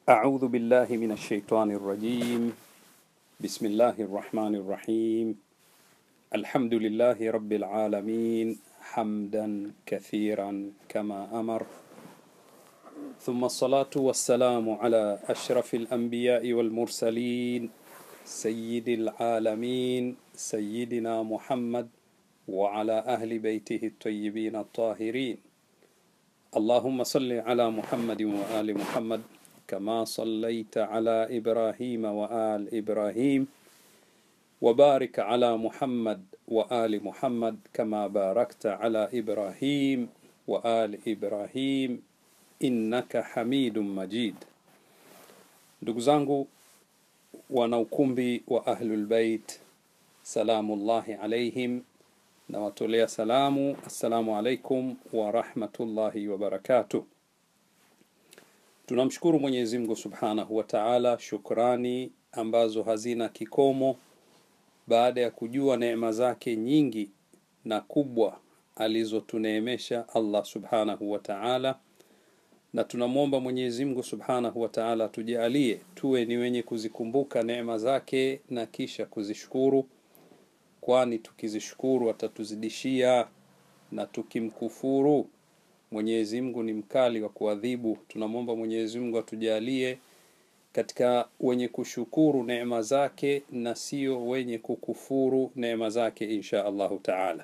أعوذ بالله من الشيطان الرجيم بسم الله الرحمن الرحيم الحمد لله رب العالمين حمدا كثيرا كما أمر ثم الصلاة والسلام على أشرف الأنبياء والمرسلين سيد العالمين سيدنا محمد وعلى أهل بيته الطيبين الطاهرين اللهم صل على محمد وآل محمد كما صليت على إبراهيم وآل إبراهيم وبارك على محمد وآل محمد كما باركت على إبراهيم وآل إبراهيم innaka hamidun majid ndugu zangu wana ukumbi wa ahlulbeit salamullahi alaihim nawatolea salamu assalamu alaikum warahmatullahi wabarakatuh tunamshukuru mwenyezi mungu subhanahu wa taala shukrani ambazo hazina kikomo baada ya kujua neema zake nyingi na kubwa alizotuneemesha allah subhanahu wa taala na tunamwomba mwenyezi mungu subhanahu wa taala atujalie tuwe ni wenye kuzikumbuka neema zake na kisha kuzishukuru kwani tukizishukuru atatuzidishia na tukimkufuru mwenyezi mungu ni mkali wa kuadhibu tunamwomba mwenyezi mungu atujalie katika wenye kushukuru neema zake na sio wenye kukufuru neema zake insha allahu taala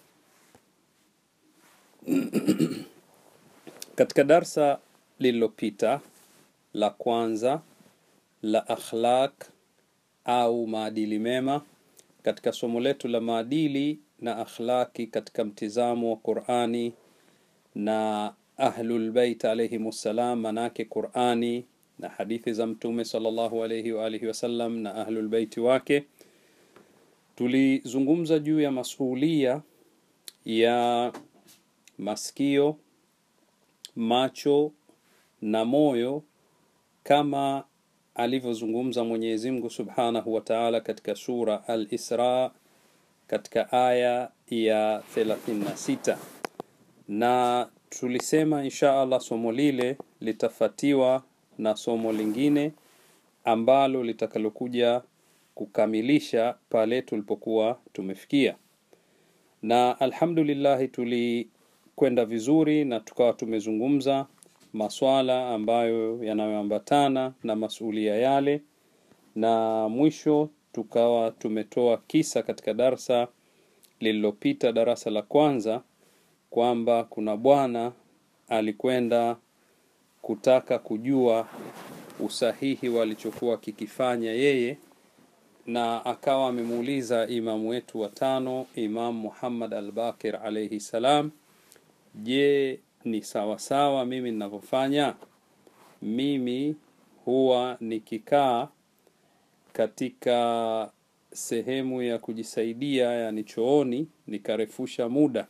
katika darsa lililopita la kwanza la akhlaq au maadili mema katika somo letu la maadili na akhlaqi katika mtizamo wa qurani na ahlulbeit alaihim ssalam manake qurani na hadithi za mtume salllahu alaihi waalihi wasallam na ahlulbeiti wake tulizungumza juu ya masulia ya masikio macho na moyo kama alivyozungumza mwenyezi mungu subhanahu wa taala katika sura al isra katika aya ya 36 na tulisema insha allah somo lile litafatiwa na somo lingine ambalo litakalokuja kukamilisha pale tulipokuwa tumefikia na alhamdulillahi tuli kwenda vizuri na tukawa tumezungumza maswala ambayo yanayoambatana na masulia yale na mwisho tukawa tumetoa kisa katika darsa lililopita darasa la kwanza kwamba kuna bwana alikwenda kutaka kujua usahihi walichokuwa kikifanya yeye na akawa amemuuliza imamu wetu wa tano imam muhammad albakir alaihi salam je ni sawasawa sawa mimi ninavyofanya mimi huwa nikikaa katika sehemu ya kujisaidia yani chooni nikarefusha muda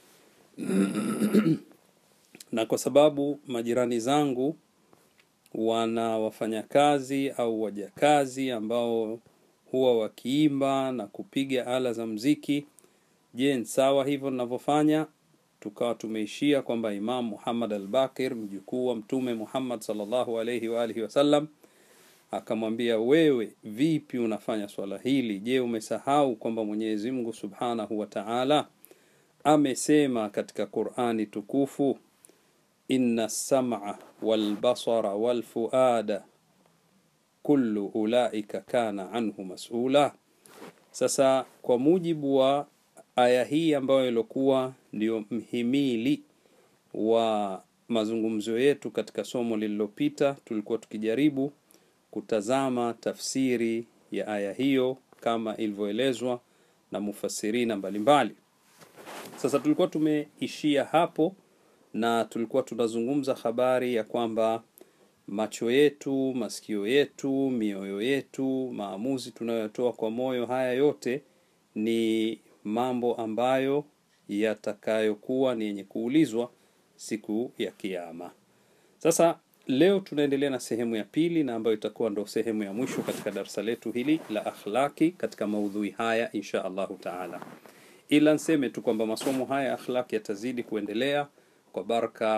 na kwa sababu majirani zangu wana wafanyakazi au wajakazi ambao huwa wakiimba na kupiga ala za mziki je ni sawa hivyo ninavyofanya tukawa tumeishia kwamba imam muhammad albakir mjukuu wa mtume muhammad salllahu alaihi waalihi wasallam akamwambia wewe vipi unafanya swala hili je umesahau kwamba mwenyezi mungu subhanahu wa taala amesema katika qurani tukufu inna lsama walbasara walfuada kullu ulaika kana anhu masula sasa kwa mujibu wa aya hii ambayo iliokuwa ndio mhimili wa mazungumzo yetu katika somo lililopita tulikuwa tukijaribu kutazama tafsiri ya aya hiyo kama ilivyoelezwa na mufasirina mbalimbali sasa tulikuwa tumeishia hapo na tulikuwa tunazungumza habari ya kwamba macho yetu masikio yetu mioyo yetu maamuzi tunayotoa kwa moyo haya yote ni mambo ambayo yatakayokuwa ni yenye kuulizwa siku ya kiama sasa leo tunaendelea na sehemu ya pili na ambayo itakuwa ndo sehemu ya mwisho katika darsa letu hili la akhlaki katika maudhui haya insha allahu taala ila nseme tu kwamba masomo haya akhlaki yatazidi kuendelea kwa baraka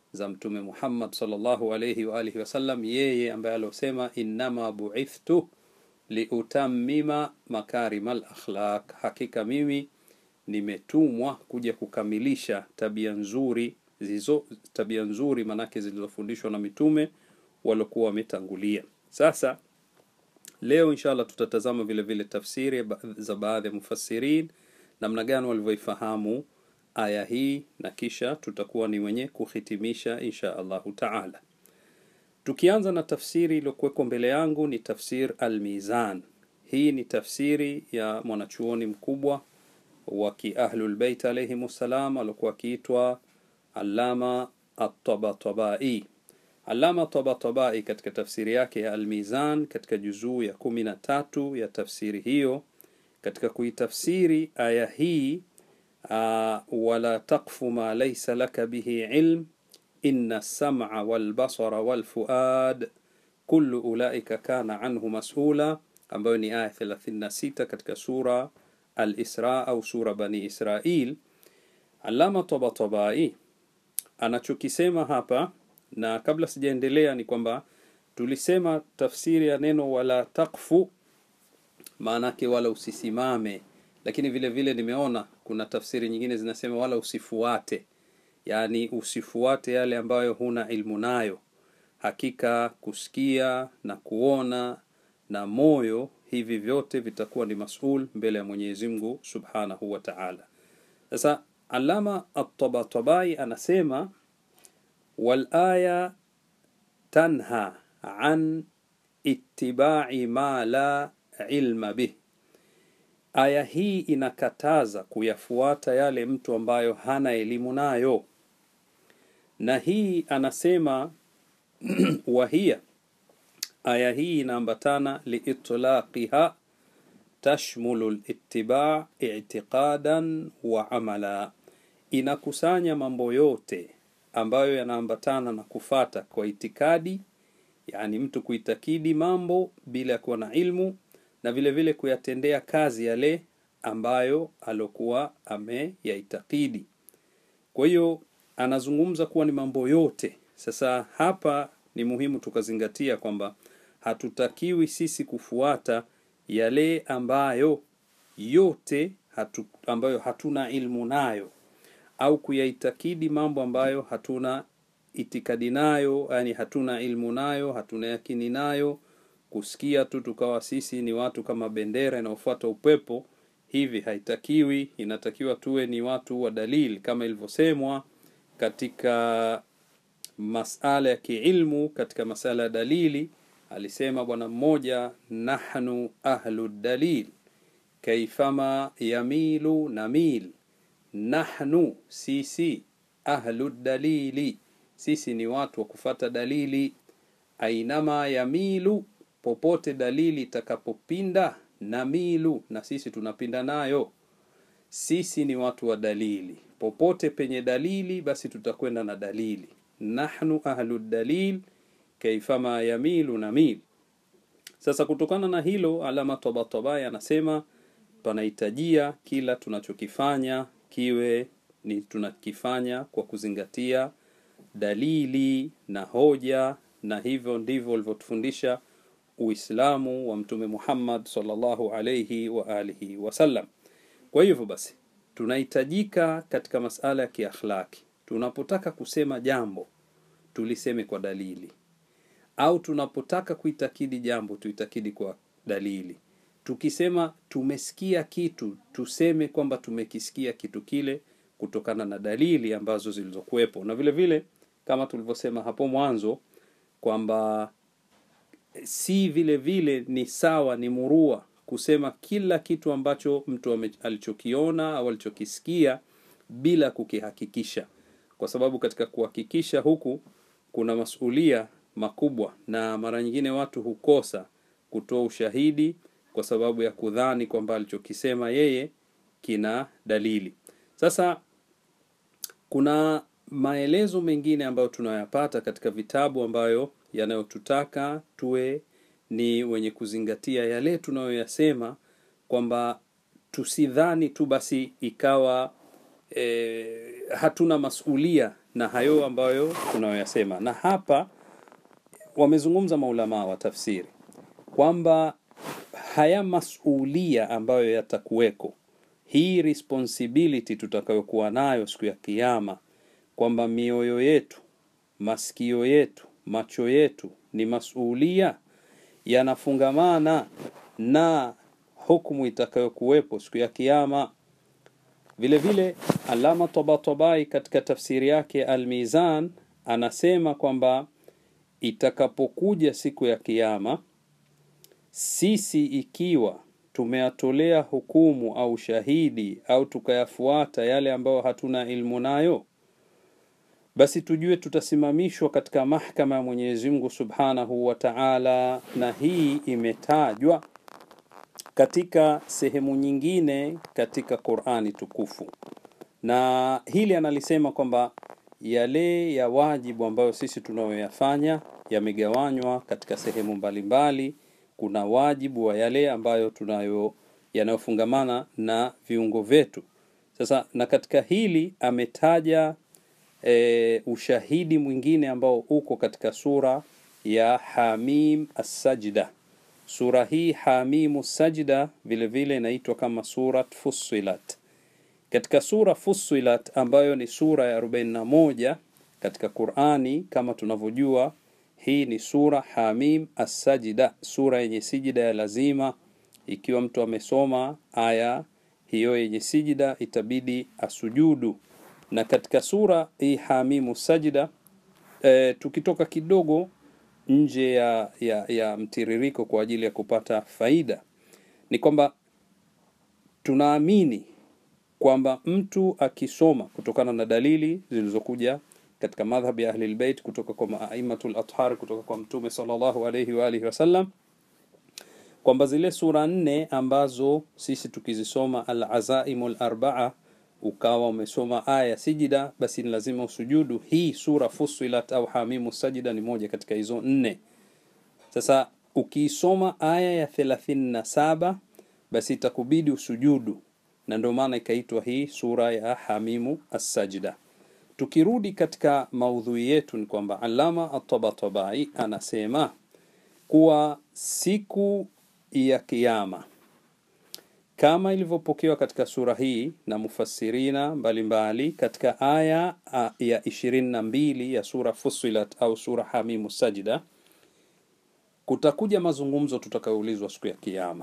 za mtume Muhammad sallallahu alayhi wa alihi wasallam yeye ambaye alosema innama buithtu liutammima makarimal akhlaq hakika mimi nimetumwa kuja kukamilisha tabia nzuri zizo tabia nzuri manake zilizofundishwa na mitume waliokuwa wametangulia sasa leo inshallah tutatazama vile vile tafsiri za baadhi ya mufassirin namna gani walivyoifahamu aya hii na kisha tutakuwa ni wenye kuhitimisha insha allahu taala tukianza na tafsiri iliyokuwekwa mbele yangu ni tafsir almizan hii ni tafsiri ya mwanachuoni mkubwa wa kiahlulbeit alaihim ssalam aliokuwa akiitwa alama atabatabai alama tabatabai katika tafsiri yake ya almizan katika juzuu ya kumi na tatu ya tafsiri hiyo katika kuitafsiri aya hii uh, wala takfu ma laisa laka bihi ilm inna lsama walbasara walfuad kullu ulaika kana anhu masula ambayo ni aya 36 katika sura al-Isra au sura Bani Israil. Alama Tabatabai anachokisema hapa, na kabla sijaendelea, ni kwamba tulisema tafsiri ya neno wala takfu maanake wala usisimame, lakini vile vile nimeona kuna tafsiri nyingine zinasema wala usifuate, yaani usifuate yale ambayo huna ilmu nayo. Hakika kusikia na kuona na moyo hivi vyote vitakuwa ni masul mbele ya Mwenyezi Mungu Subhanahu wa Ta'ala. Sasa Alama At-Tabatabai anasema wal aya tanha an ittiba'i ma la ilma bih, aya hii inakataza kuyafuata yale mtu ambayo hana elimu nayo, na hii anasema wahia aya hii inaambatana liitlaqiha tashmulu littiba i'tiqadan wa amala, inakusanya mambo yote ambayo yanaambatana na kufata kwa itikadi, yani mtu kuitakidi mambo bila ya kuwa na ilmu na vile vile kuyatendea kazi yale ambayo alokuwa ameyaitakidi. Kwa hiyo anazungumza kuwa ni mambo yote. Sasa hapa ni muhimu tukazingatia kwamba hatutakiwi sisi kufuata yale ambayo yote hatu, ambayo hatuna ilmu nayo au kuyaitakidi mambo ambayo hatuna itikadi nayo, yani hatuna ilmu nayo, hatuna yakini nayo, kusikia tu tukawa sisi ni watu kama bendera inayofuata upepo. Hivi haitakiwi, inatakiwa tuwe ni watu wa dalili kama ilivyosemwa katika masala ya kiilmu, katika masala ya dalili alisema bwana mmoja, nahnu ahlu dalil kaifama yamilu namil, nahnu sisi, ahlu dalili sisi ni watu wa kufata dalili, ainama yamilu, popote dalili itakapopinda, namilu, na sisi tunapinda nayo. Sisi ni watu wa dalili, popote penye dalili, basi tutakwenda na dalili. Nahnu ahlu dalil kaifama yamilu namil. Sasa kutokana na hilo, Alama Tabatabai anasema panahitajia kila tunachokifanya kiwe ni tunakifanya kwa kuzingatia dalili na hoja, na hivyo ndivyo ulivyotufundisha Uislamu wa Mtume Muhammad sallallahu alayhi wa alihi wasallam. Kwa hivyo basi, tunahitajika katika masala ya kiakhlaki, tunapotaka kusema jambo tuliseme kwa dalili au tunapotaka kuitakidi jambo tuitakidi kwa dalili. Tukisema tumesikia kitu, tuseme kwamba tumekisikia kitu kile kutokana na dalili ambazo zilizokuwepo, na vile vile kama tulivyosema hapo mwanzo kwamba si vile vile ni sawa, ni murua kusema kila kitu ambacho mtu alichokiona au alichokisikia bila kukihakikisha, kwa sababu katika kuhakikisha huku kuna masulia makubwa na mara nyingine watu hukosa kutoa ushahidi kwa sababu ya kudhani kwamba alichokisema yeye kina dalili. Sasa kuna maelezo mengine ambayo tunayapata katika vitabu ambayo yanayotutaka tuwe ni wenye kuzingatia yale tunayoyasema, kwamba tusidhani tu basi ikawa e, hatuna masulia na hayo ambayo tunayoyasema na hapa wamezungumza maulamaa wa tafsiri kwamba haya masulia ambayo yatakuweko hii responsibility tutakayokuwa nayo siku ya kiyama kwamba mioyo yetu masikio yetu macho yetu ni masulia yanafungamana na hukumu itakayokuwepo siku ya kiyama vile vile alama tabatabai katika tafsiri yake almizan anasema kwamba itakapokuja siku ya kiyama sisi ikiwa tumeyatolea hukumu au shahidi au tukayafuata yale ambayo hatuna ilmu nayo basi tujue tutasimamishwa katika mahkama ya Mwenyezi Mungu Subhanahu wa Ta'ala na hii imetajwa katika sehemu nyingine katika Qur'ani tukufu na hili analisema kwamba yale ya wajibu ambayo sisi tunayoyafanya yamegawanywa katika sehemu mbalimbali mbali. kuna wajibu wa yale ambayo tunayo yanayofungamana na viungo vyetu sasa na katika hili ametaja e, ushahidi mwingine ambao uko katika sura ya Hamim As-Sajda sura hii Hamimu Sajda vile vile inaitwa kama surat Fussilat katika sura Fussilat ambayo ni sura ya 41 katika Qur'ani kama tunavyojua hii ni sura Hamim As-Sajda sura yenye sijida ya lazima ikiwa mtu amesoma aya hiyo yenye sijida itabidi asujudu na katika sura hii Hamimu Sajda e, tukitoka kidogo nje ya, ya, ya mtiririko kwa ajili ya kupata faida ni kwamba tunaamini kwamba mtu akisoma kutokana na dalili zilizokuja katika madhhab ya ahli albayt kutoka kwa aimatul athhar kutoka kwa mtume sallallahu alayhi wa alihi wasallam kwamba zile sura nne ambazo sisi tukizisoma al-azaimul arbaa ukawa umesoma aya sijida basi ni lazima usujudu hii sura fusilat au hamimu sajida ni moja katika hizo nne sasa ukiisoma aya ya 37 basi itakubidi usujudu na ndio maana ikaitwa hii sura ya hamimu as-sajda tukirudi katika maudhui yetu ni kwamba alama at-tabatabai anasema kuwa siku ya kiyama kama ilivyopokewa katika sura hii na mufassirina mbalimbali mbali, katika aya ya ishirini na mbili ya sura Fussilat au sura Hamimu Sajida, kutakuja mazungumzo tutakayoulizwa siku ya Kiyama,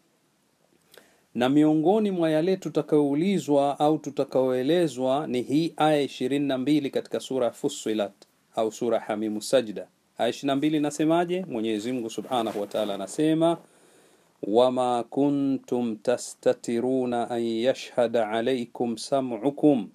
na miongoni mwa yale tutakayoulizwa au tutakayoelezwa ni hii aya ishirini na mbili katika sura Fussilat au sura Hamimu Sajida. Aya ishirini na mbili inasemaje? Mwenyezi Mungu Subhanahu wa Ta'ala anasema وما كنتم تستترون أن يشهد عليكم سمعكم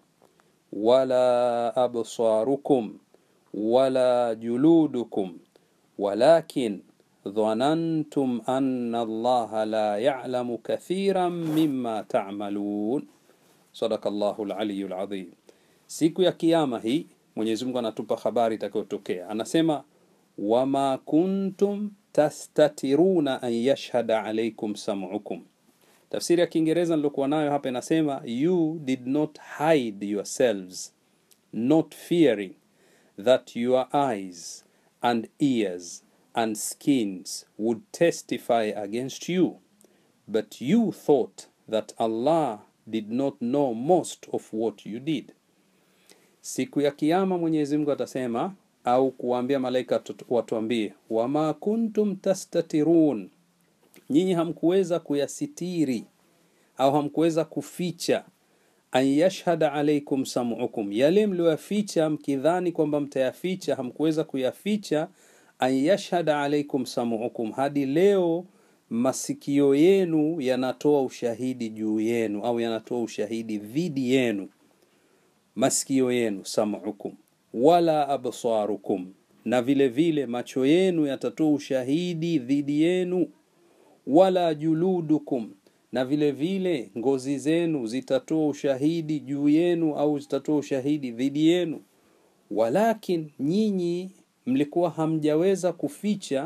ولا أبصاركم ولا جلودكم ولكن ظننتم أن الله لا يعلم كثيرا مما تعملون صدق الله العلي العظيم siku ya kiyama hii mwenyezi mungu anatupa habari itakayotokea anasema wama kuntum tastatiruna an yashhada alaikum sam'ukum tafsiri ya kiingereza nilokuwa nayo hapa inasema you did not hide yourselves not fearing that your eyes and ears and skins would testify against you but you thought that allah did not know most of what you did siku ya kiyama mwenyezi mungu atasema au kuwaambia malaika watuambie wama kuntum tastatirun nyinyi hamkuweza kuyasitiri au hamkuweza kuficha an yashhada alaikum sam'ukum yale mlioyaficha mkidhani kwamba mtayaficha hamkuweza kuyaficha an yashhada alaikum sam'ukum hadi leo masikio yenu yanatoa ushahidi juu yenu au yanatoa ushahidi dhidi yenu masikio yenu sam'ukum wala absarukum na vile vile macho yenu yatatoa ushahidi dhidi yenu wala juludukum na vile vile ngozi zenu zitatoa ushahidi juu yenu au zitatoa ushahidi dhidi yenu walakin nyinyi mlikuwa hamjaweza kuficha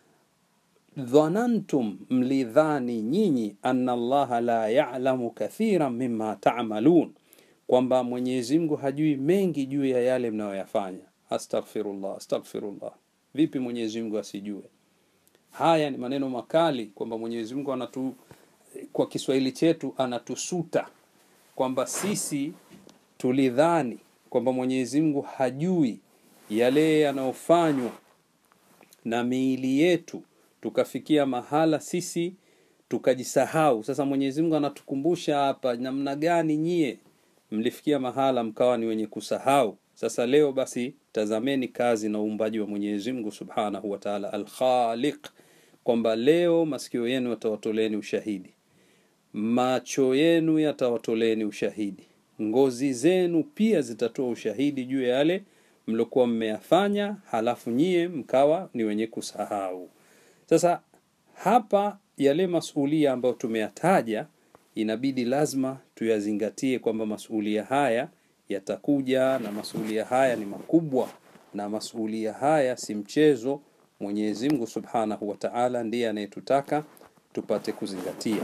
dhanantum mlidhani nyinyi anna allaha la ya'lamu kathiran mimma ta'malun kwamba Mwenyezi Mungu hajui mengi juu ya yale mnayoyafanya. Astaghfirullah, astaghfirullah. Vipi Mwenyezi Mungu asijue? Haya ni maneno makali kwamba Mwenyezi Mungu anatu, kwa Kiswahili chetu anatusuta kwamba sisi tulidhani kwamba Mwenyezi Mungu hajui yale yanayofanywa na miili yetu, tukafikia mahala sisi tukajisahau. Sasa Mwenyezi Mungu anatukumbusha hapa, namna gani nyie mlifikia mahala mkawa ni wenye kusahau. Sasa leo basi, tazameni kazi na uumbaji wa Mwenyezi Mungu Subhanahu wa Ta'ala Al-Khaliq, kwamba leo masikio yenu yatawatoleni ushahidi, macho yenu yatawatoleni ushahidi, ngozi zenu pia zitatoa ushahidi juu ya yale mliokuwa mmeyafanya, halafu nyie mkawa ni wenye kusahau. Sasa hapa yale masulia ambayo tumeyataja inabidi lazima tuyazingatie kwamba masulia haya yatakuja na masulia haya ni makubwa na masulia haya si mchezo. Mwenyezi Mungu Subhanahu wa Ta'ala ndiye anayetutaka tupate kuzingatia.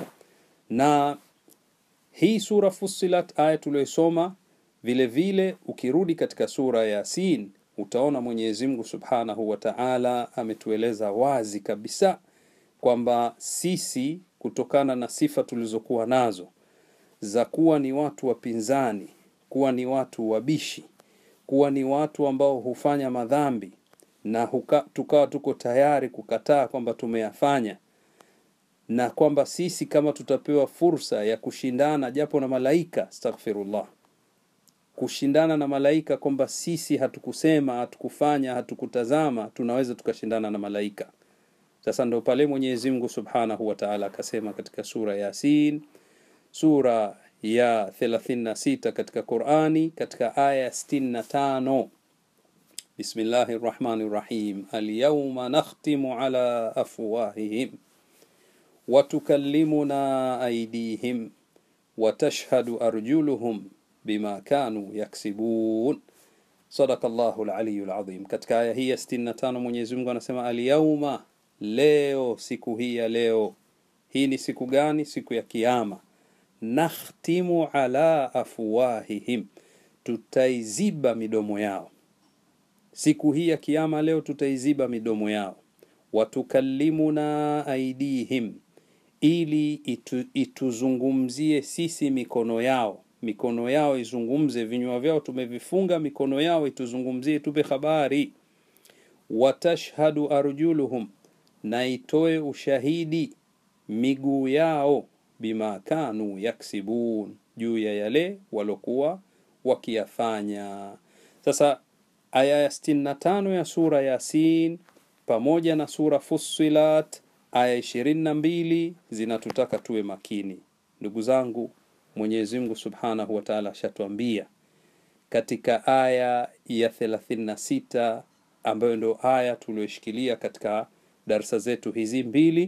Na hii sura Fussilat, aya tuliyoisoma, vile vile ukirudi katika sura ya Yasin utaona Mwenyezi Mungu Subhanahu wa Ta'ala ametueleza wazi kabisa kwamba sisi kutokana na sifa tulizokuwa nazo za kuwa ni watu wapinzani, kuwa ni watu wabishi, kuwa ni watu ambao hufanya madhambi na huka, tukawa tuko tayari kukataa kwamba tumeyafanya, na kwamba sisi kama tutapewa fursa ya kushindana japo na malaika, astaghfirullah, kushindana na malaika, kwamba sisi hatukusema, hatukufanya, hatukutazama, tunaweza tukashindana na malaika. Sasa ndo pale Mwenyezi Mungu Subhanahu wa Ta'ala akasema katika sura ya Yasin, sura ya 36 katika Qur'ani, katika aya 65, Bismillahir Rahmanir Rahim, Al-yawma nakhtimu ala afwahihim wa tukallimuna aydihim wa tashhadu arjuluhum bima kanu yaksibun. Sadakallahu al-aliyyul azim. Katika aya hii ya 65 Mwenyezi Mungu anasema al-yawma Leo, siku hii ya leo. Hii ni siku gani? Siku ya Kiyama. Nakhtimu ala afwahihim, tutaiziba midomo yao. Siku hii ya Kiyama leo tutaiziba midomo yao. Watukallimuna aidihim, ili itu, ituzungumzie sisi mikono yao. Mikono yao izungumze, vinywa vyao tumevifunga, mikono yao ituzungumzie, tupe habari. Watashhadu arjuluhum na itoe ushahidi miguu yao, bima kanu yaksibun, juu ya yale walokuwa wakiyafanya. Sasa aya ya 65 ya sura Yasin pamoja na sura Fussilat aya 22 zinatutaka tuwe makini, ndugu zangu. Mwenyezi Mungu Subhanahu wa Ta'ala ashatuambia katika aya ya 36 ambayo ndio aya tuliyoshikilia katika darsa zetu hizi mbili,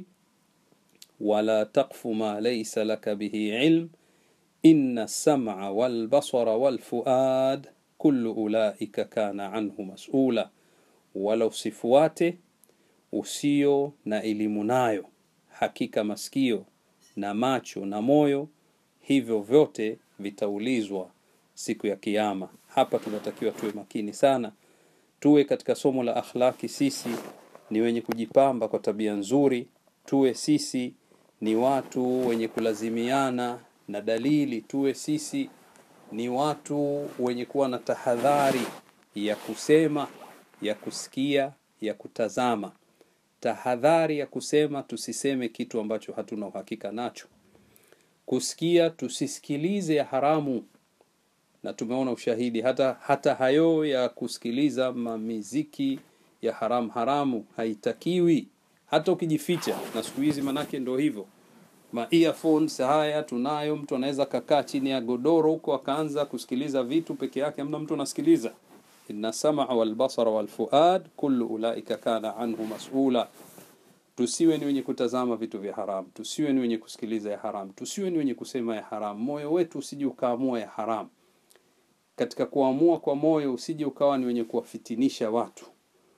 wala taqfu ma laysa laka bihi ilm inna sam'a wal basara wal fuad kullu ulaika kana anhu mas'ula, wala usifuate usio na elimu nayo, hakika masikio na macho na moyo hivyo vyote vitaulizwa siku ya Kiyama. Hapa tunatakiwa tuwe makini sana, tuwe katika somo la akhlaki sisi ni wenye kujipamba kwa tabia nzuri, tuwe sisi ni watu wenye kulazimiana na dalili, tuwe sisi ni watu wenye kuwa na tahadhari ya kusema, ya kusikia, ya kutazama. Tahadhari ya kusema, tusiseme kitu ambacho hatuna uhakika nacho. Kusikia, tusisikilize ya haramu, na tumeona ushahidi hata hata hayo ya kusikiliza mamiziki ya haram haramu haitakiwi, hata ukijificha. Na siku hizi manake ndo hivyo, ma earphones haya tunayo. Mtu anaweza kakaa chini ya godoro huko akaanza kusikiliza vitu peke yake, amna mtu anasikiliza. inna samaa wal basara wal fuad kullu ulaika kana anhu mas'ula. Tusiwe ni wenye kutazama vitu vya haramu, tusiwe ni wenye kusikiliza ya haramu, tusiwe ni wenye kusema ya haramu. Moyo wetu usije ukaamua ya haramu. Katika kuamua kwa moyo usije ukawa ni wenye kuwafitinisha watu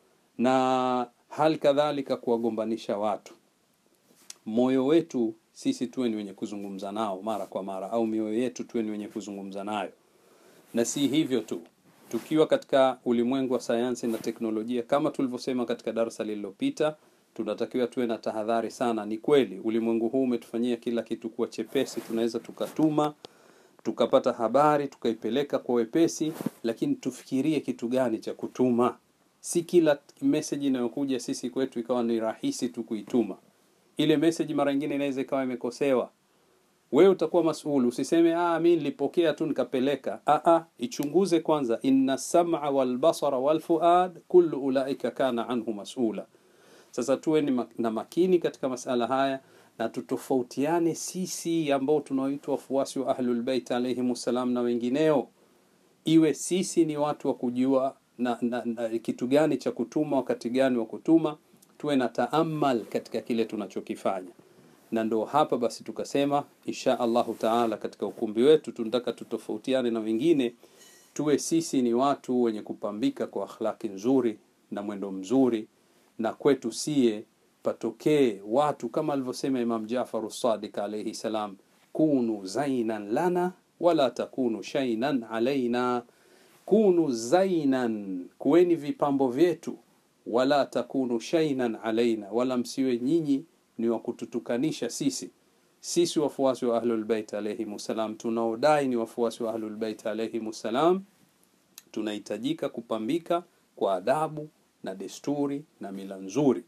na hali kadhalika kuwagombanisha watu. Moyo wetu sisi tuwe ni wenye kuzungumza nao mara kwa mara, au mioyo yetu tuwe ni wenye kuzungumza nayo. na si hivyo tu tukiwa katika ulimwengu wa sayansi na teknolojia kama tulivyosema katika darasa lililopita tunatakiwa tuwe na tahadhari sana ni kweli ulimwengu huu umetufanyia kila kitu kuwa chepesi tunaweza tukatuma tukapata habari tukaipeleka kwa wepesi lakini tufikirie kitu gani cha kutuma si kila message inayokuja sisi kwetu ikawa ni rahisi tu kuituma ile message mara nyingine inaweza ikawa imekosewa wewe utakuwa masuulu usiseme ah mi nilipokea tu nikapeleka ah ah ichunguze kwanza inna sam'a wal basara wal fuad kullu ulaika kana anhu mas'ula sasa tuwe ni mak- na makini katika masala haya na tutofautiane sisi ambao tunaoitwa wafuasi wa ahlul bait alayhim salam na wengineo iwe sisi ni watu wa kujua na, na, na kitu gani cha kutuma wakati gani wa kutuma tuwe na taamal katika kile tunachokifanya na ndo hapa basi tukasema insha allahu taala katika ukumbi wetu tunataka tutofautiane na wengine tuwe sisi ni watu wenye kupambika kwa akhlaki nzuri na mwendo mzuri na kwetu sie patokee watu kama alivyosema imam jafaru sadiq alaihi salam kunu zainan lana wala takunu shainan alaina kunu zainan kuweni vipambo vyetu wala takunu shainan alaina wala msiwe nyinyi ni wa kututukanisha sisi sisi wafuasi wa ahlulbeit alaihim salam tunaodai ni wafuasi wa ahlulbeit alaihim salam tunahitajika kupambika kwa adabu na desturi na mila nzuri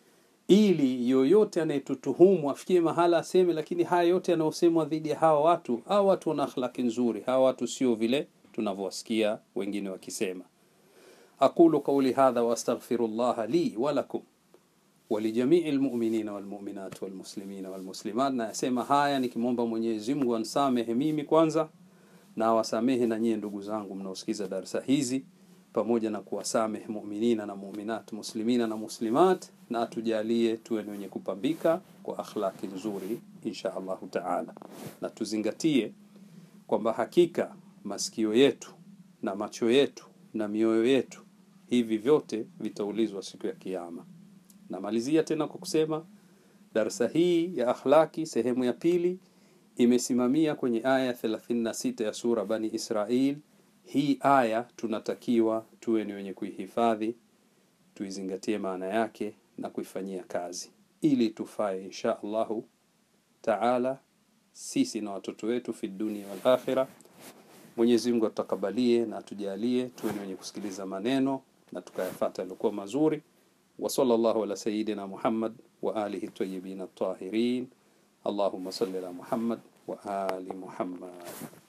ili yoyote anayetutuhumu afikie mahala aseme lakini haya yote yanayosemwa dhidi ya hawa watu hawa watu wana akhlaki nzuri hawa watu sio vile tunavyowasikia wengine wakisema aqulu qauli hadha wastaghfiru llaha li walakum ولجميع المؤمنين والمؤمنات والmuslimina والmuslimat na yasema haya nikimwomba Mwenyezi Mungu ansamehe mimi kwanza na awasamehe na nyie ndugu zangu mnaosikiza darasa hizi pamoja na kuwasamehe muminina na muminat muslimina na muslimat na atujalie tuwe ni wenye kupambika kwa akhlaki nzuri insha Allahu taala na tuzingatie kwamba hakika masikio yetu na macho yetu na mioyo yetu hivi vyote vitaulizwa siku ya kiyama namalizia tena kwa kusema darsa hii ya akhlaki sehemu ya pili imesimamia kwenye aya 36 ya sura bani israil hii aya tunatakiwa tuwe ni wenye kuihifadhi tuizingatie maana yake na kuifanyia kazi ili tufae insha allahu taala sisi na watoto wetu fi dunia wal akhira mwenyezi mungu atutakabalie na atujalie tuwe ni wenye kusikiliza maneno na tukayafata yaliokuwa mazuri وصلى الله على سيدنا محمد وآله الطيبين الطاهرين اللهم صل على محمد وآل محمد